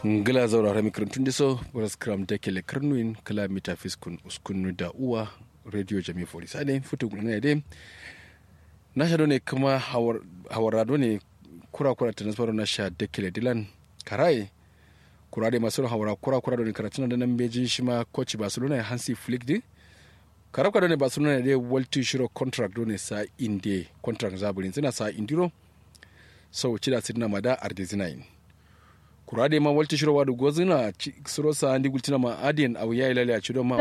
ngila zaurara mikrantun diso boras kram da kele karnuin kala mita fiskun uskunu da uwa radio jami fori sade futu gulana de na sha ne kuma hawar ne kura kura ta nasaro na sha da kele dilan karai kura da masu hawara kura kura da karatun da nan beji shi ma coach barcelona hansi flick di karabka ne barcelona de walti shiro contract ne sa inde contract zaburin suna sa indiro sau cida sidna mada ardezinain kurade ma walti shiro wadu gozina suro sa andi gultina ma adien au ya ilale a cido ma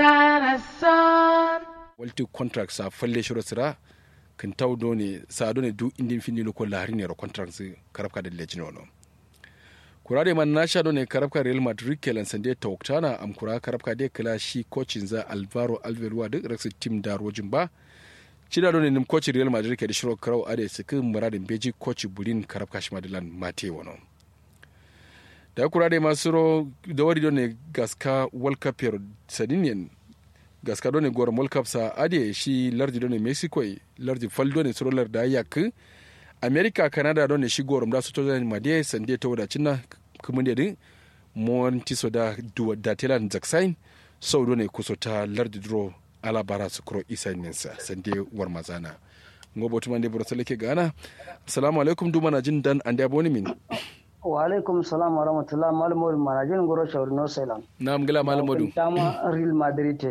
walti contract sa falle shiro sira kan taw do ne sa do ne du indin fini lo ko lahari ne ro contract si karabka da lejino no kurade man na sha do ne karabka real madrid kelan sande tawaktana am kura karabka de kala shi coachin za alvaro alveruwa duk raksa team da rojin ba cida do ne nim coach real madrid ke da shiro karau ade sikin muradin beji coach bulin karabka shi madilan mate wono da kura da masu ro da wari do ne gaska world cup yaro sadinian gaska do ne goron world cup sa ade shi lardi do ne mexico lardi fal do ne suro larda yak america canada do ne shi goron da su to zan made sande ta wadacin na kuma da din monti so da da telan zaksain sau do ne kuso ta lardi dro alabara su kuro isa ninsa sande war mazana ngobo tumande bro salake gana assalamu alaikum duma na jin dan ande aboni min wa alaikum salam wa rahmatullah malamud manajin goro shauri no salam na mgila malamudu tama real madrid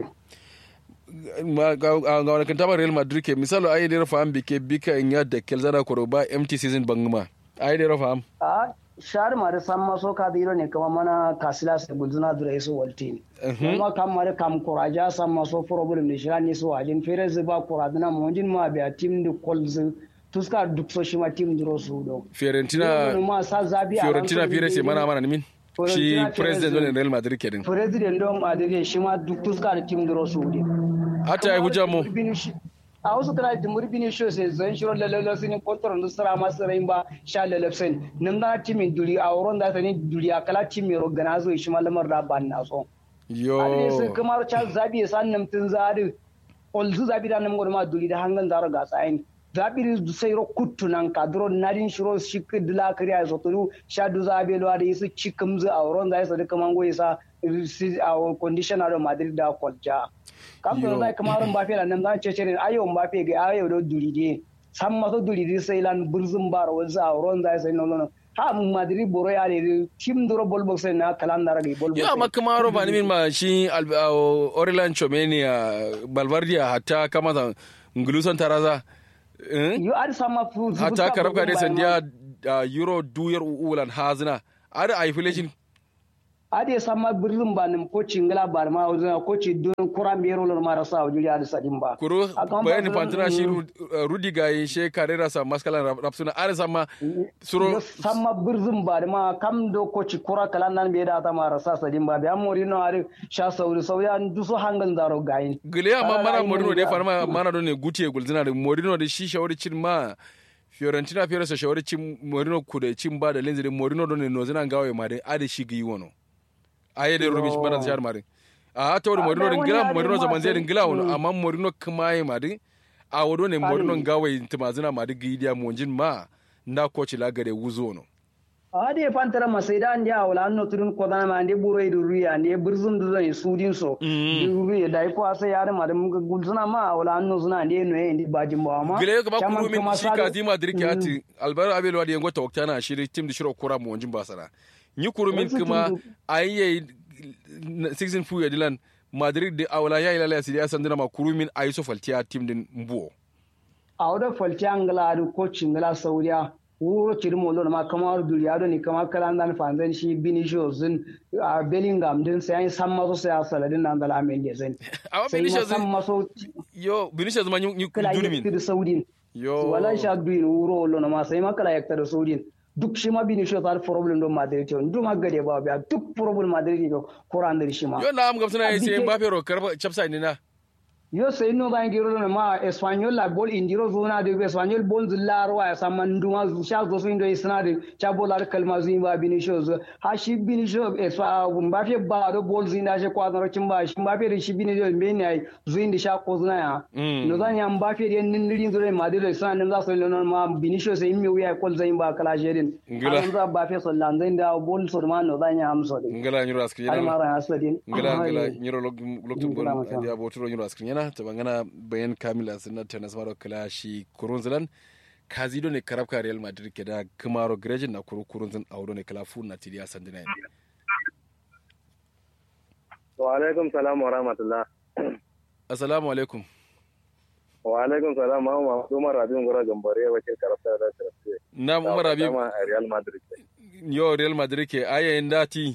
ga wani kan tama real madrid ke misalo ayi dira faham bike bika in yadda kelzana koro ba empty season banguma ayi dira faham a shar mare san maso ka diro ne kama mana kasila se gulzuna dura iso walti kuma kam mare kam kuraja san maso problem ne shira ne so ajin fere zuba kuraduna monjin ma biya team de kolz tuska duk so shi ma team duro su do fiorentina fiorentina fere se mana mana nimin shi president don real madrid kedin president don madrid shi ma duk tuska da team duro su de hata ya hujja mu a wasu kana da murbini shi sai zan shiro lalalo sun kontor da sara masu rain ba sha lalafsen nan da timin duri a wurin da sani duri a kala timin rogana zo shi malamar da ban na so yo a sai kamar cha zabi san nan tun zari olzu zabi da nan gurma duri da hangan zaro ga tsayin zabi da sai ro kuttunan ka duro nadin shiro shi kidla kariya zo turu sha du zabi lo da yisu cikumzu a wurin da yasa duka mango yasa a condition da madrid da kwalja kam do zai kamar mbappe la nan zan cece ne ayo mbappe ga ayo do duride san maso duride sai lan burzun bar wanzu a ron zai sai nono ha madrid boro ya ne tim duro bol box na kalan da rage bol box ya ma kamaro ba min ma shi Orlan Chomenia Balvardia hatta kama da ngulusan taraza yo ad sama fu hatta karabka ne sandiya euro duyar ulan hazina ada isolation ade sama birnin ba nim ko cingala ba ma wazina ko ci don kura mero lor mara sa wajuri ade sadin ba kuro bayani fantina shi rudi ga yin she karera sa maskalan rapsuna ade sama suro sama birnin ba ma kam do ko ci kura kalan nan be da ta mara sa sadin ba biya mori no ade sha sauri sauri an duso hangan zaro gayin gile amma mana morino de farma mana do ne gutiye gulzina da morino da shi shawari cin ma Fiorentina fiye sa shawari cin morino kuda cin ba da lenzirin morino do ne nozina gawe ma dai ade shi gi wono aye de rubish bana ziyar mari a ta wani morino din gila morino zaman zai din gila wani amma morino kuma yi mari a wado ne morino gawai timazina mari gidiya monjin ma na koci lagare wuzo no ade pantara masaida ande awla anno turun ko dana ande buro idu ruya ande burzum du zan sudin so ruya dai ko asa yare ma dum gulzuna ma awla anno zuna ande no ende bajin ba ma gile ko ba kuru min shi ka zima dirki ati albaro abel wadi yango tawaktana shi tim di shiro kura monjin basara ni kurumin kuma ayye season fu ya dilan madrid de awla ya ila ya sandina ma kurumin ayi so faltiya team din mbuo awda faltiya ngala du coach ngala saudiya wuro cirmo lon ma kamar duriya do ni kamar kalan dan fanzan shi binishos din a bellingham din sai an san maso sai saladin nan dala amen je zan awa binishos san maso yo binishos ma ni durmin kala saudin yo wala sha duin wuro lon ma sai ma kala yakta saudin duk shi ma bini shi ta problem don Madrid yon duk magade ba biya duk problem Madrid yo Quran da shi ma yo na am gamsana sai Mbappe ro karba chapsa ni na yo sai no ban giro na ma espanyol la bol indiro zona de espanyol bol zillar wa sa man duma zu sha zo sun do isna de cha bol ar kalma zu ba binishos ha shi binisho eswa ba fe ba do bol zinda she kwa no kin ba shi ba fe shi binisho me ne ai zu indi sha ko zuna ya no zan ya ba fe den nin rin zure ma de sa nan za so no ma binisho sai mi wiya kol zan ba kala sherin ngila za ba fe so lan zan da bol so ma no zan ya amso de ngila nyuro askri har yana mara aswadin ngila ngila nyuro loktum gon Ngila masha. andi aboturo nyuro askri yana ta bangana bayan kamila sunna tenas maro kala shi kurunzilan kazido ne karabka real madrid ke da kumaro grejin na kuru kurunzin audo ne kala fu na tidiya sandina yandi wa alaikum salam wa rahmatullah assalamu alaikum wa alaikum salam ma ma Umar Rabiun Gora Gambare wakil karafta da karafta na umar abi ma a Real Madrid yo real madrid ke ayayin dati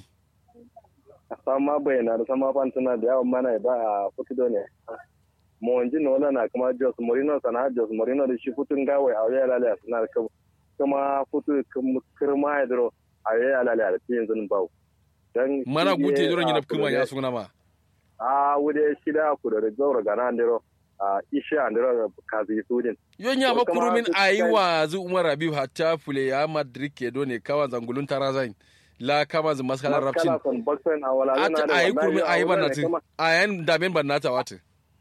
sama bayana da sama fantuna da yawan mana ba a fukido ne mo wanji no na kuma Jos Mourinho sana Jos Mourinho da shi futun gawe a waya lalaya suna da kuma futu kirma ya duro a waya lalaya da tiyin zun bau dan mana gute duron yana kuma ya suna ma a wude shida ku da zaura gana andiro a ishe andiro kazi sudin yon ya To, kama makurumin su ayi kai- wa zu umar abi hatta fule ya madrid ke do ne kawan zangulun tarazan la kama zu maskalar rapcin Maskala son boxen a wala ata ayi kurumin ayi bannati ayan daben bannata wata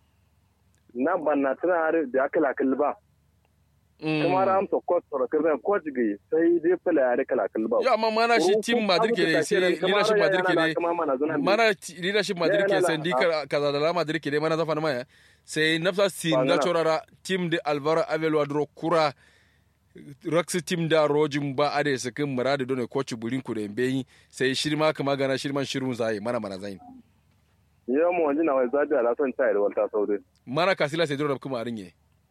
na banna tana har da kala kalba kuma ram to coach to kirna coach gi sai dai fala ya da kala kalba yo amma mana shi team madrid ke ne sai leadership madrid ke ne mana ti- leadership madrid ke Ya, la, sai la, dika kaza da la madrid ke ne mana zafa maya sai nafsa sin da Bangana. chorara team de alvaro avelwa dro kura raksi team da rojin ba ade sakin muradu dole coach burin ku da mbeyi sai shirma kama gana shirman shirun zai mana mana zai yo mo wani na wai zabi ala son tayar walta saudi mana kasila sai dole kuma arinye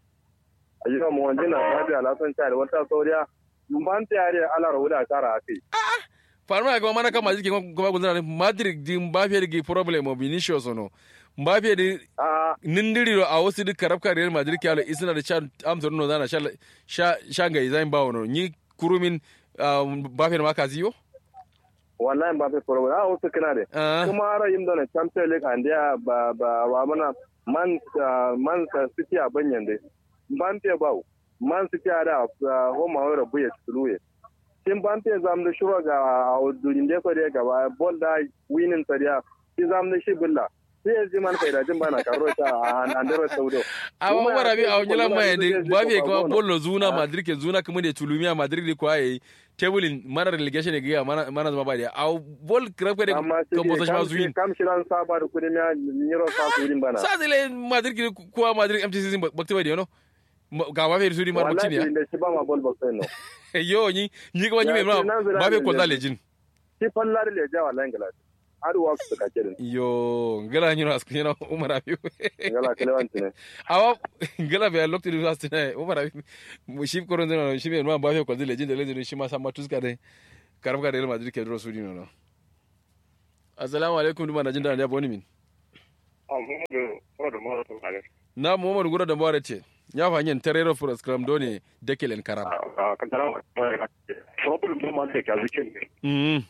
yo mo wani na zabi ala son tayar walta saudi ban tayar ala rawula tara akai farma ga mana kama jike kuma gunzana madrid din ba fiye da problem of vinicius no ba fiye da a nindiri a wasu duk karabka real madrid ke ala isna da sha amsar no zana sha- sha sha ga izai ba wono ni kurumin um, ba fiye da maka ziyo wallahi ba fe foro a wasu kana de Ah. kuma ara yin da champions league and ya ba ba wa mana man ah, man city a banyan de ban te bawo man city a da homa wa rabu ya tsuluye tin ban te zam da shuro ga durin de ko de ga ba bol da winning sariya ti zam da shi billa sai yanzu man faida jin bana karo ta a andero saudo amma Kuma wara bi ya a ce wani lamma ya zai de je ba fiye Copa kuma Gono. bollo zuna Ah. madrid ke zuna kuma da tulumiya madrid ko ayi tebulin mana relegation ne ga mana mana zama ba da a bol karabka da amma kan bosa shi ma zuwin sai kam shiran saba da kudin ya niro sa su wurin bana sa zile madrid ke kuwa madrid mtc bakti bai da yano ga ba fiye da suri mara bakti ne ya wallahi da shi ba ma bol box no yo ni ni kuma ni Ya mai ma ce nan zira ba fiye da ko ne. zalejin shi fallar le jawa langala har wa su ka kirin yo ngala nyino asku nyina umar abi ngala kalewanti ne awa ngala be lokti du asti na umar abi mu shi koron dino shi be ma ba fe ko dile jinde lejin shi ma sama tuska de karab ka real madrid ke dro su dino no assalamu alaikum duma na jinda da boni min na muhammad gura da bare ce ya fa yin terero for scrum doni dekelen karam problem ɗin ma da ka zikin ne mm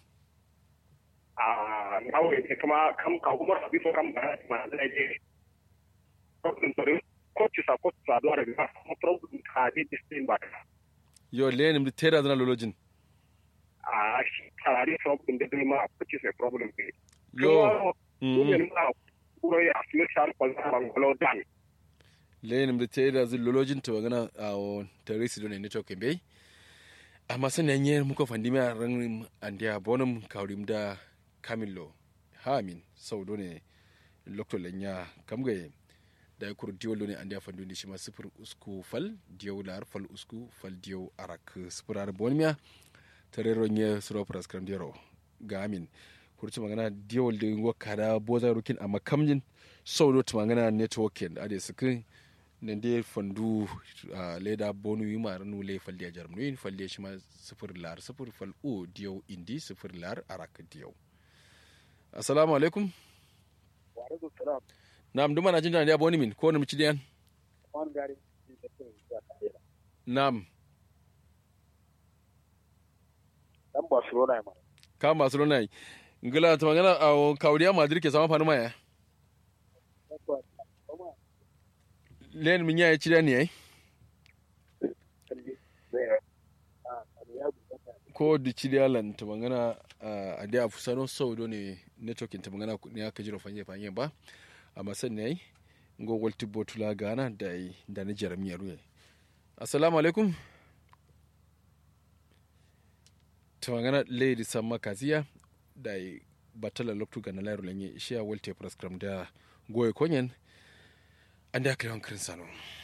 a nawe ne kuma kam ka kuma rabi so kam ba ma da je problem to ko ci sa ko sa do da ga problem ka di distin ba yo lenim de tera zana lolojin a shi ka di problem da dai ma ko ci sa problem ne yo ko ne mm ma ko ya asmi shar ko za ban golo dan lenim de tera zan lolojin to gana a o teresi doni network be amma sanan yen muka fandimi a ran andiya bonum kawrim da kamillo hamin sau doni lokto lenya kamga da ya kuru diyo loni andiya fandundi shima sifir usku fal diyo lar fal usku fal diyo arak sifir ar bonmiya tarero nye suro pras kram diyaro ga amin kurci magana diyo da wakada boza rukin amma kamjin sau do magana networking ade sukin nan dai fandu a leda bonu yi mara nu le falde jar nu yin falde shi ma sifir lar sifir fal o diyo indi sifir lar arak diyo assalamu alaikum wa alaikum salam nam duma na jin da boni min ko nam cidiyan wan gari nam dan barcelona ma ka barcelona yi ngila ta magana a kawriya madrid ke sama fanu maya len min ya ci da ne ai ko di ci da lan ta magana a da fusano sau do ne networking ta magana ne aka jira fanye fanye ba amma san ne ai ngogol tibbo tula gana da da ni jaramiya ruye assalamu alaikum ta magana lady samma kaziya da batala loktu ga na lairu lanye ishiya walte prescram da goye konyen an da aka yawan kirin sano